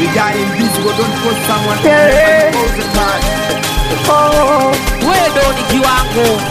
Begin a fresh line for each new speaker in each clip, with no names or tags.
Regarding this, we don't put someone
Yeah.
all the time.
Oh,
wewe ndo ni kiwango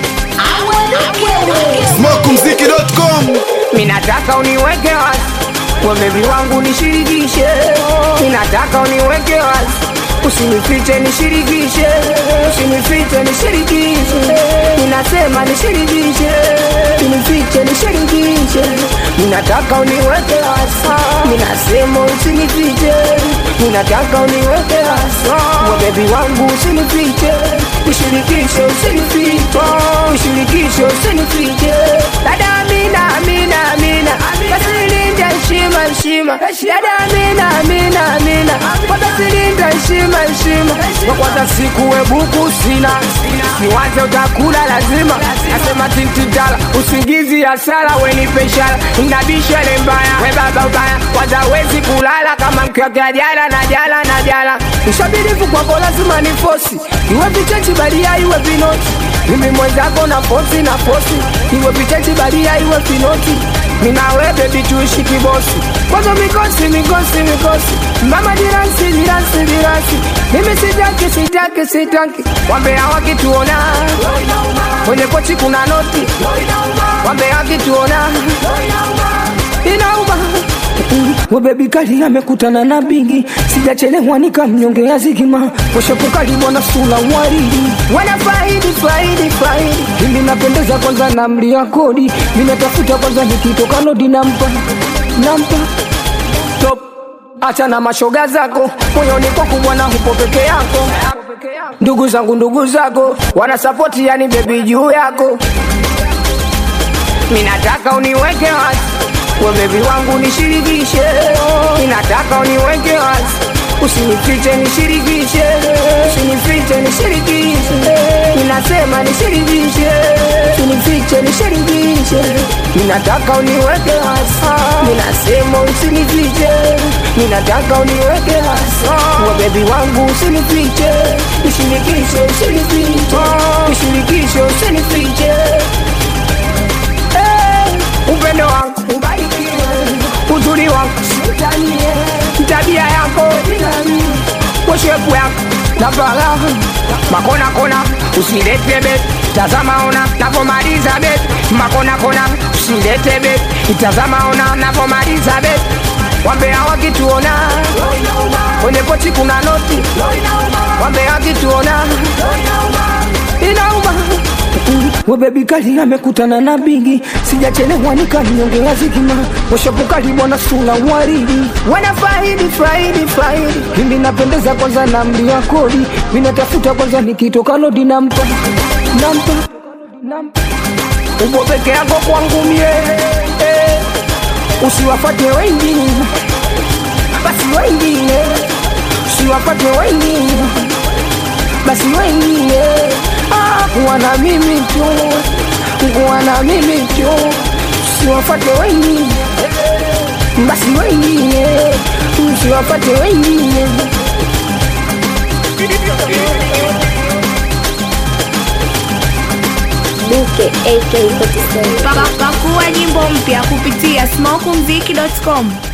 Smokumziki.com
minataka uniweke wazi kwa bebi wangu nishirikishe, minataka uniweke wazi usinifiche nishirikishe, usinifiche nishirikishe, ninasema nishirikishe, usinifiche nishirikishe, ninataka uniweke wazi, ninasema usinifiche, ninataka uniweke wazi kwa bebi wangu usinifiche, nishirikishe, usinifiche, nishirikishe, usinifiche, dada Amina, Amina, Amina, basi linda heshima, heshima, dada Amina, Amina, Amina, basi linda heshima, heshima, kwa kwanza siku we buku sina, siwaze utakula lazima, nasema tintidala, usingizi hasara, we ni peshara, inabisha ile mbaya, we baba ubaya, kwanza wezi kulala kama mkiwakea jala na jala na jala, mshabirifu kwako lazima ni fosi, iwe vichechi balia, iwe vinoti mimi mwenzako na fosi na fosi, iwe vichechi balia, iwe vinoti minawe bebi tuishi kibosi, kwanza mikosi mikosi mikosi, mama jiransi jiransi jiransi, mimi sitaki sitaki sitaki, wambea wakituona kwenye pochi kuna noti, wambea wakituona inauma webebi kali amekutana na bigi sijachelewa nikamnyongea zigima washapukali bwana sula waridi wana faidi faidi faidi ili napendeza kwanza na mlia kodi ninatafuta kwanza nikitoka lodi nampa nampa top acha na mashoga zako moyoni kwako bwana hupo peke yako ndugu zangu ndugu zako wanasapoti yani bebi juu yako minataka uniweke wazi we bebi wangu nishirikishe minataka uniweke wazi usinifiche nishirikishe usinifiche nishirikishe ninasema nishirikishe usinifiche nishirikishe ninataka uniweke wazi ninasema usinifiche ninataka uniweke wazi we bebi wangu usinifiche nishirikishe usinifiche nishirikishe usinifiche Eh, upendo wangu ubarikiwe, uzuri wangu sitanie, tabia yako poshepu yako na faraha makona kona usilete bet tazama ona navomaliza bet makona kona usilete bet itazama ona navomaliza bet wambea wakituona kwenye pochi kuna noti wambea wakituona inauma webebi kali amekutana na bigi sijachelewa nikamnyongea zigima washapukali bwana sula waridi wana faidi faidi faidi ili napendeza kwanza na mlia kodi minatafuta kwanza nikitoka lodi nampa nampa nampa upo peke yako kwangu mie eh. usiwafate wengine basi wengine usiwafate wengine basi wengine ah, kuwa na mimi tu kuwa na mimi tu usiwafate wengine basi wengine usiwafate wengine
Duke AK47.
Pa- pakua nyimbo mpya kupitia smokumziki.com